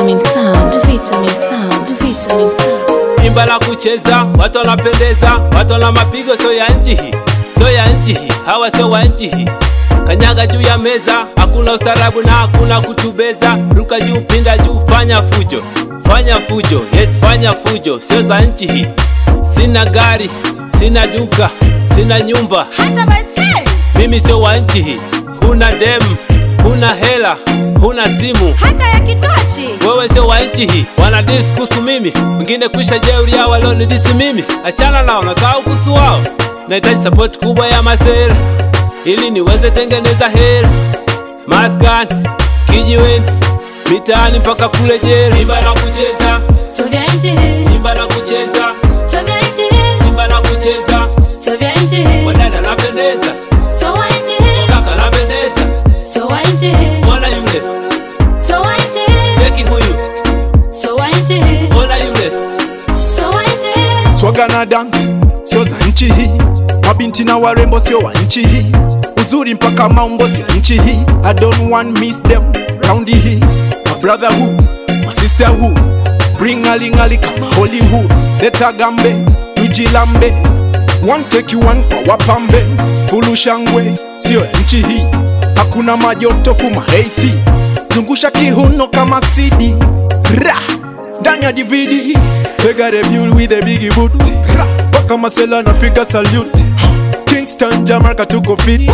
Vitamin sound, vitamin sound, vitamin sound. Imba la kucheza, watu wanapendeza, watu wana mapigo, sio ya nchi hii, sio ya nchi hii, hawa sio wa nchi hii. Kanyaga juu ya meza, hakuna ustarabu na hakuna kutubeza. Ruka juu, pinda juu, fanya fujo, fanya fujo, yes, fanya fujo, sio za nchi hii. Sina gari, sina duka, sina nyumba, hata baiskeli mimi sio wa nchi hii. Huna demu, huna hela, huna simu, hata ya kitochi wewe sio wa nchi hii, wanadisi kuhusu mimi, wengine kwisha jeuri yao walionidisi mimi. Achana nao, nasahau kuhusu wao. Nahitaji support kubwa ya masera ili niweze tengeneza hela, maskani, kijiweni, mitaani mpaka kule jela. Imba na kucheza, sio vya nchi hii imba na kucheza, sio vya nchi hii imba na kucheza, sio vya nchi hii wadada napendeza, sio wa nchi hii kaka napendeza, sio wa nchi hii mwana yule, sio wa nchi hii cheki huyu, sio wa nchi hii mwana yule, sio wa nchi hii swaga na dance sio za nchi hii, mabinti na warembo sio wa nchi hii, uzuri mpaka maumbo sio nchi hii. I don't want miss them round hii, my brother who, my sister who, bring alingali kama Hollywood, leta gambe tujilambe, one take you one kwa wapambe, fulu shangwe sio ya nchi hii, hakuna majoto fuma AC, zungusha kihuno kama CD Ra! ndani ya DVD Pega review with a big boot Ra! Paka masela napiga salute Kingston Jamaica tuko fit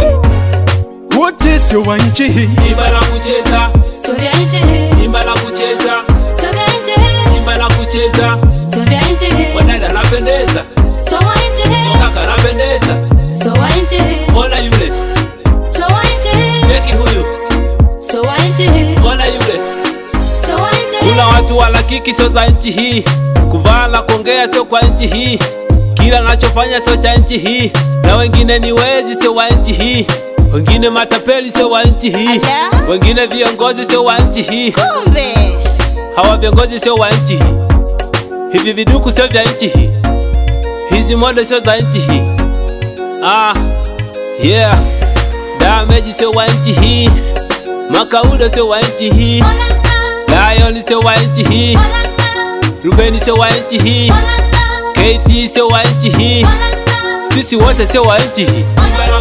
Wote sio wa nchi hii imba na kucheza, sio vya nchi hii imba na kucheza, sio vya nchi hii imba na kucheza, sio vya nchi hii wadada napendeza, sio wa nchi hii kaka napendeza, sio wa nchi hii mwana yule, sio wa nchi hii cheki huyu, sio wa nchi hii mwana yule. sio wa nchi hii Kuna watu wala kiki sio za nchi hii, kuvaa na kuongea sio kwa nchi hii, kila nachofanya sio cha nchi hii, na wengine ni wezi sio wa nchi hii, wengine matapeli sio wa nchi hii, Ala. wengine viongozi sio wa nchi hii, kumbe hawa viongozi sio wa nchi hii, hivi viduku sio vya nchi hii, hizi modo sio za nchi hii. Ah, yeah, damage sio wa nchi hii, makaudo sio wa nchi hii, lion sio wa nchi hii, Rubeni sio wa nchi hii, KT sio wa nchi hii, sisi wote sio wa nchi hii.